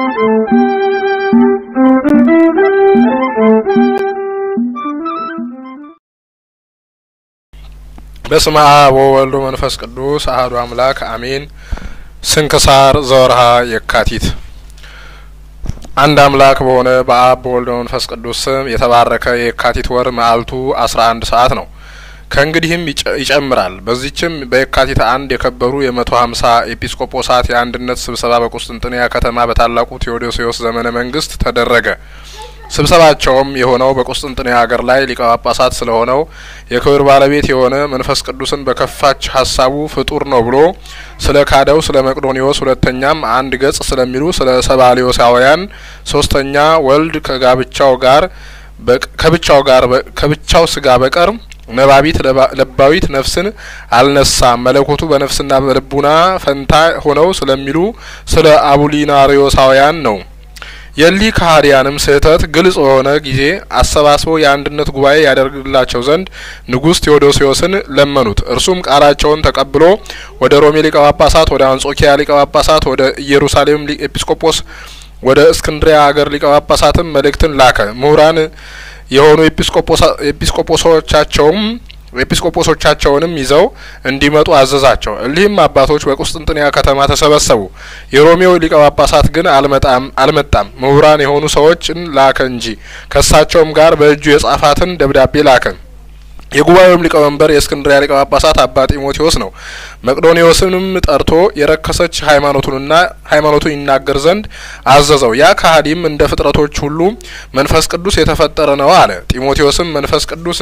በስመ አብ ወወልድ መንፈስ ቅዱስ አህዱ አምላክ አሜን። ስንክሳር ዘወርሃ የካቲት። አንድ አምላክ በሆነ በአብ በወልድ በመንፈስ ቅዱስ ስም የተባረከ የካቲት ወር መዓልቱ አስራ አንድ ሰዓት ነው። ከእንግዲህም ይጨምራል። በዚችም በየካቲት አንድ የከበሩ የመቶ ሀምሳ ኤጲስቆጶሳት የአንድነት ስብሰባ በቁስጥንጥንያ ከተማ በታላቁ ቴዎዶሲዎስ ዘመነ መንግስት ተደረገ። ስብሰባቸውም የሆነው በቁስጥንጥንያ ሀገር ላይ ሊቀ ጳጳሳት ስለሆነው የክብር ባለቤት የሆነ መንፈስ ቅዱስን በከፋች ሀሳቡ ፍጡር ነው ብሎ ስለ ካደው ስለ መቅዶኒዎስ፣ ሁለተኛም አንድ ገጽ ስለሚሉ ስለ ሰባሊዮሳውያን፣ ሶስተኛ ወልድ ከጋብቻው ጋር ከብቻው ጋር ከብቻው ስጋ በቀር ነባቢት ለባዊት ነፍስን አልነሳም መለኮቱ በነፍስና በልቡና ፈንታ ሆነው ስለሚሉ ስለ አቡሊናሪዮሳውያን ነው። የሊህ ከሀዲያንም ስህተት ግልጽ በሆነ ጊዜ አሰባስበው የአንድነት ጉባኤ ያደርግላቸው ዘንድ ንጉሥ ቴዎዶሲዎስን ለመኑት። እርሱም ቃላቸውን ተቀብሎ ወደ ሮሜ ሊቀ ጳጳሳት፣ ወደ አንጾኪያ ሊቀ ጳጳሳት፣ ወደ ኢየሩሳሌም ኤጲስቆጶስ፣ ወደ እስክንድሪያ ሀገር ሊቀ ጳጳሳትም መልእክትን ላከ። ምሁራን የሆኑ ኤጲስቆጶሶቻቸውም ኤጲስቆጶሶቻቸውንም ይዘው እንዲመጡ አዘዛቸው። እሊህም አባቶች በቁስጥንጥንያ ከተማ ተሰበሰቡ። የሮሜው ሊቀ ጳጳሳት ግን አልመጣም አልመጣም ምሁራን የሆኑ ሰዎችን ላከ እንጂ ከእሳቸውም ጋር በእጁ የጻፋትን ደብዳቤ ላከ። የጉባኤውም ሊቀመንበር የእስክንድሪያ ሊቀ ጳጳሳት አባ ጢሞቴዎስ ነው። መቅዶኒዎስንም ጠርቶ የረከሰች ሃይማኖቱንና ሃይማኖቱን ይናገር ዘንድ አዘዘው። ያ ከሀዲም እንደ ፍጥረቶች ሁሉ መንፈስ ቅዱስ የተፈጠረ ነው አለ። ጢሞቴዎስም መንፈስ ቅዱስ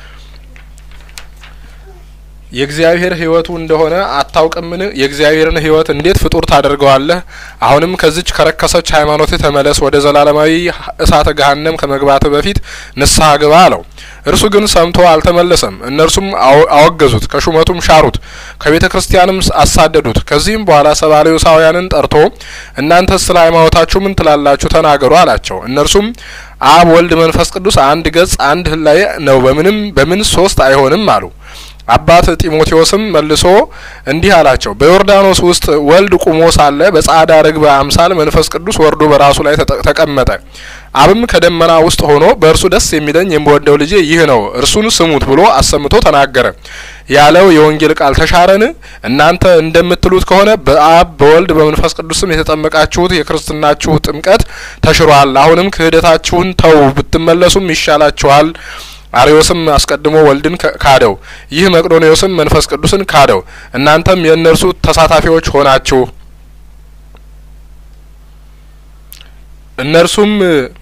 የእግዚአብሔር ሕይወቱ እንደሆነ አታውቅምን? የእግዚአብሔርን ሕይወት እንዴት ፍጡር ታደርገዋለህ? አሁንም ከዚች ከረከሰች ሃይማኖት ተመለስ፣ ወደ ዘላለማዊ እሳተ ገሃነም ከመግባት በፊት ንስሐ ግባ አለው። እርሱ ግን ሰምቶ አልተመለሰም። እነርሱም አወገዙት፣ ከሹመቱም ሻሩት፣ ከቤተ ክርስቲያንም አሳደዱት። ከዚህም በኋላ ሰባሌዎሳውያንን ጠርቶ እናንተ ስለ ሃይማኖታችሁ ምን ትላላችሁ? ተናገሩ አላቸው። እነርሱም አብ፣ ወልድ፣ መንፈስ ቅዱስ አንድ ገጽ አንድ ህላዌ ነው፣ በምንም በምን ሶስት አይሆንም አሉ። አባት ጢሞቴዎስም መልሶ እንዲህ አላቸው። በዮርዳኖስ ውስጥ ወልድ ቁሞ ሳለ በጻዕዳ ርግብ አምሳል መንፈስ ቅዱስ ወርዶ በራሱ ላይ ተቀመጠ። አብም ከደመና ውስጥ ሆኖ በእርሱ ደስ የሚለኝ የምወደው ልጄ ይህ ነው፣ እርሱን ስሙት ብሎ አሰምቶ ተናገረ ያለው የወንጌል ቃል ተሻረን? እናንተ እንደምትሉት ከሆነ በአብ በወልድ በመንፈስ ቅዱስም የተጠመቃችሁት የክርስትናችሁ ጥምቀት ተሽሯል። አሁንም ክህደታችሁን ተው፣ ብትመለሱም ይሻላችኋል። አርዮስም አስቀድሞ ወልድን ካደው፣ ይህ መቅዶኒዎስም መንፈስ ቅዱስን ካደው። እናንተም የእነርሱ ተሳታፊዎች ሆናችሁ። እነርሱም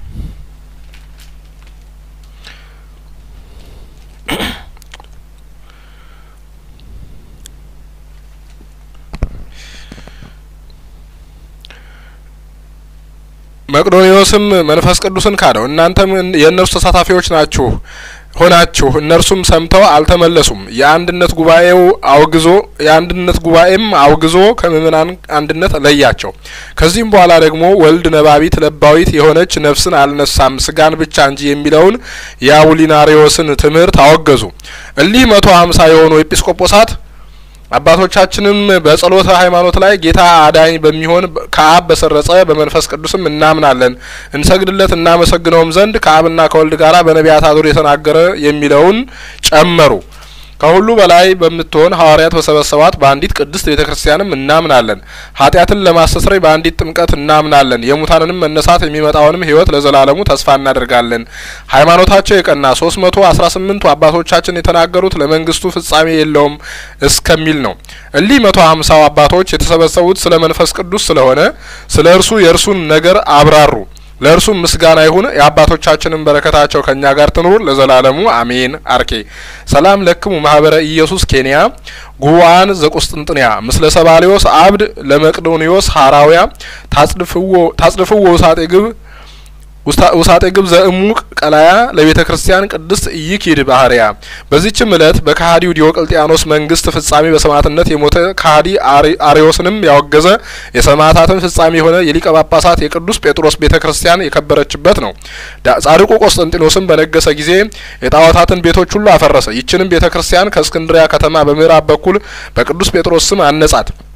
መቅዶኒዎስም መንፈስ ቅዱስን ካደው። እናንተም የእነርሱ ተሳታፊዎች ናችሁ ሆናችሁ። እነርሱም ሰምተው አልተመለሱም። የአንድነት ጉባኤው አውግዞ የአንድነት ጉባኤም አውግዞ ከምእመናን አንድነት ለያቸው። ከዚህም በኋላ ደግሞ ወልድ ነባቢት ለባዊት የሆነች ነፍስን አልነሳም ስጋን ብቻ እንጂ የሚለውን የአቡሊናሪዎስን ትምህርት አወገዙ። እሊህ መቶ ሀምሳ የሆኑ ኤጲስቆጶሳት አባቶቻችንም በጸሎተ ሃይማኖት ላይ ጌታ አዳኝ በሚሆን ከአብ በሰረጸ በመንፈስ ቅዱስም እናምናለን እንሰግድለት እናመሰግነውም ዘንድ ከአብና ከወልድ ጋራ በነቢያት አድሮ የተናገረ የሚለውን ጨመሩ። ከሁሉ በላይ በምትሆን ሐዋርያት በሰበሰባት በአንዲት ቅድስት ቤተ ክርስቲያንም እናምናለን። ኃጢአትን ለማስተስረይ በአንዲት ጥምቀት እናምናለን። የሙታንንም መነሳት የሚመጣውንም ሕይወት ለዘላለሙ ተስፋ እናደርጋለን። ሃይማኖታቸው የቀና ሶስት መቶ አስራ ስምንቱ አባቶቻችን የተናገሩት ለመንግስቱ ፍጻሜ የለውም እስከሚል ነው። እሊህ መቶ ሀምሳው አባቶች የተሰበሰቡት ስለ መንፈስ ቅዱስ ስለሆነ ስለ እርሱ የእርሱን ነገር አብራሩ። ለእርሱም ምስጋና ይሁን። የአባቶቻችንን በረከታቸው ከእኛ ጋር ትኑር ለዘላለሙ አሜን። አርኬ ሰላም ለክሙ ማህበረ ኢየሱስ ኬንያ ጉዋን ዘቁስጥንጥንያ ምስለ ሰባሊዮስ አብድ ለመቅዶኒዮስ ሀራውያ ታጽድፍዎ ውሳጤ ግብ ውሳጤ ግብ ዘእሙቅ ቀላያ ለቤተ ክርስቲያን ቅድስት ኢይኪድ ባህርያ። በዚችም እለት በከሀዲው ዲዮቅልጥያኖስ መንግስት ፍጻሜ በሰማዕትነት የሞተ ከሀዲ አሪዮስንም ያወገዘ የሰማዕታትን ፍጻሜ የሆነ የሊቀ ጳጳሳት የቅዱስ ጴጥሮስ ቤተ ክርስቲያን የከበረችበት ነው። ጻድቁ ቆስጠንጢኖስም በነገሰ ጊዜ የጣዖታትን ቤቶች ሁሉ አፈረሰ። ይችንም ቤተ ክርስቲያን ከእስክንድሪያ ከተማ በምዕራብ በኩል በቅዱስ ጴጥሮስ ስም አነጻት።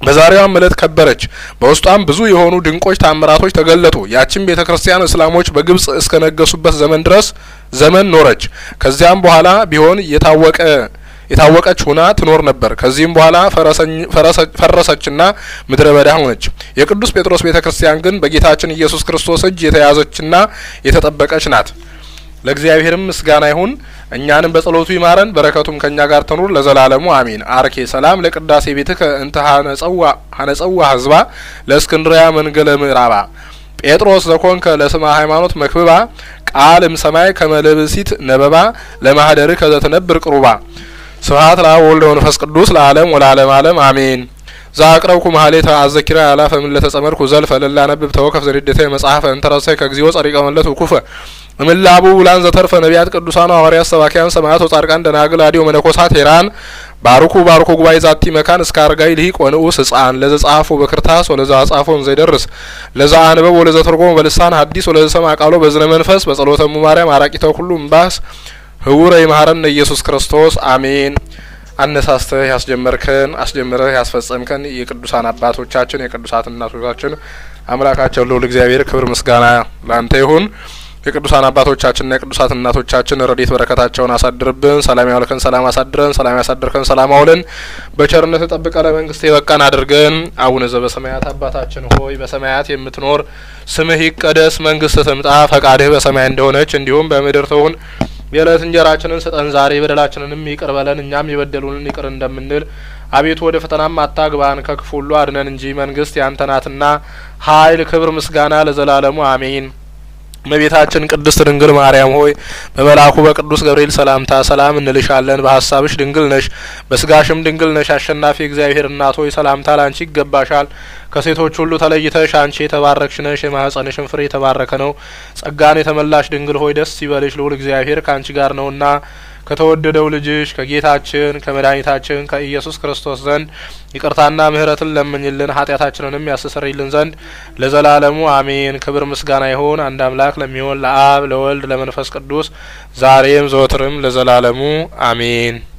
በዛሬዋም ዕለት ከበረች። በውስጧም ብዙ የሆኑ ድንቆች ታምራቶች ተገለጡ። ያችን ቤተ ክርስቲያን እስላሞች በግብጽ እስከ ነገሱበት ዘመን ድረስ ዘመን ኖረች። ከዚያም በኋላ ቢሆን የታወቀ የታወቀች ሁና ትኖር ነበር። ከዚህም በኋላ ፈረሰችና ምድረ በዳ ሆነች። የቅዱስ ጴጥሮስ ቤተ ክርስቲያን ግን በጌታችን ኢየሱስ ክርስቶስ እጅ የተያዘችና የተጠበቀች ናት። ለእግዚአብሔርም ምስጋና ይሁን። እኛንም በጸሎቱ ይማረን፣ በረከቱም ከእኛ ጋር ትኑር ለዘላለሙ አሚን። አርኬ ሰላም ለቅዳሴ ቤትከ እንተ ሀነጸዋ ህዝባ ለእስክንድሪያ መንገለ ምዕራባ ጴጥሮስ ዘኮንከ ለስማ ሃይማኖት መክብባ ቃል እም ሰማይ ከመልብሲት ነበባ ለማህደር ከዘትነብር ቅሩባ ስብሐት ለአብ ወወልድ ወመንፈስ ቅዱስ ለዓለም ወለዓለም ዓለም አሜን። ዛቅረብኩ ማህሌተ አዘኪራ ያላፈ ምን ለተጸመድኩ ዘልፈ ለላ ነብብ ተወከፍ ዘንዴተ መጽሐፈ እንተረሰይ ከግዚኦ ጸሪቀ መለት ውኩፈ እምላቡ ውላን ዘተርፈ ነቢያት ቅዱሳን ሐዋርያት ሰባኪያን ሰማያት ወጻድቃን ደናግል አዲዮ መነኮሳት ሄራን ባርኩ ባርኩ ጉባኤ ዛቲ መካን እስከ አርጋይ ልሂቅ ወንዑስ ህጻን ለዘ ጻፎ በክርታስ ወለዘ አጻፎን ዘይደርስ ለዘ አንበብ ወለዘ ተርጎሞ በልሳን ሐዲስ ወለዘ ሰማ ቃሎ በዝነ መንፈስ በጸሎተ እሙ ማርያም አራቂተ ሁሉ እምባስ ህውረ ይማረን ኢየሱስ ክርስቶስ አሜን። አነሳስተህ ያስጀመርከን አስጀምረህ ያስፈጸምከን የቅዱሳን አባቶቻችን የቅዱሳት እናቶቻችን አምላካቸው ልዑል እግዚአብሔር ክብር ምስጋና ላንተ ይሁን። የቅዱሳን አባቶቻችንና የቅዱሳት እናቶቻችን ረድኤት በረከታቸውን አሳድርብን። ሰላም ያውልከን፣ ሰላም አሳድረን፣ ሰላም ያሳድርከን፣ ሰላም አውለን፣ በቸርነት ጠብቀ ለመንግስት የበቃን አድርገን። አቡነ ዘበሰማያት አባታችን ሆይ በሰማያት የምትኖር ስምህ ይቀደስ፣ መንግስት ትምጣ፣ ፈቃድህ በሰማይ እንደሆነች እንዲሁም በምድር ትሁን። የዕለት እንጀራችንን ስጠን ዛሬ፣ በደላችንንም ይቅር በለን እኛም የበደሉንን ይቅር እንደምንል። አቤቱ ወደ ፈተናም አታግባን ከክፉ ሁሉ አድነን እንጂ መንግስት ያንተ ናትና ኃይል፣ ክብር፣ ምስጋና ለዘላለሙ አሜን። እመቤታችን ቅድስት ድንግል ማርያም ሆይ በመልአኩ በቅዱስ ገብርኤል ሰላምታ ሰላም እንልሻለን። በሀሳብሽ ድንግል ነሽ፣ በስጋሽም ድንግል ነሽ። አሸናፊ እግዚአብሔር እናት ሆይ ሰላምታ ላንቺ ይገባሻል። ከሴቶች ሁሉ ተለይተሽ አንቺ የተባረክሽ ነሽ፣ የማህጸንሽን ፍሬ የተባረከ ነው። ጸጋን የተመላሽ ድንግል ሆይ ደስ ይበልሽ፣ ልዑል እግዚአብሔር ከአንቺ ጋር ነውና ከተወደደው ልጅሽ ከጌታችን ከመድኃኒታችን ከኢየሱስ ክርስቶስ ዘንድ ይቅርታና ምሕረትን ለምኝልን ኃጢአታችንንም ያስተሰርይልን ዘንድ ለዘላለሙ አሜን። ክብር ምስጋና ይሁን አንድ አምላክ ለሚሆን ለአብ ለወልድ ለመንፈስ ቅዱስ ዛሬም ዘወትርም ለዘላለሙ አሜን።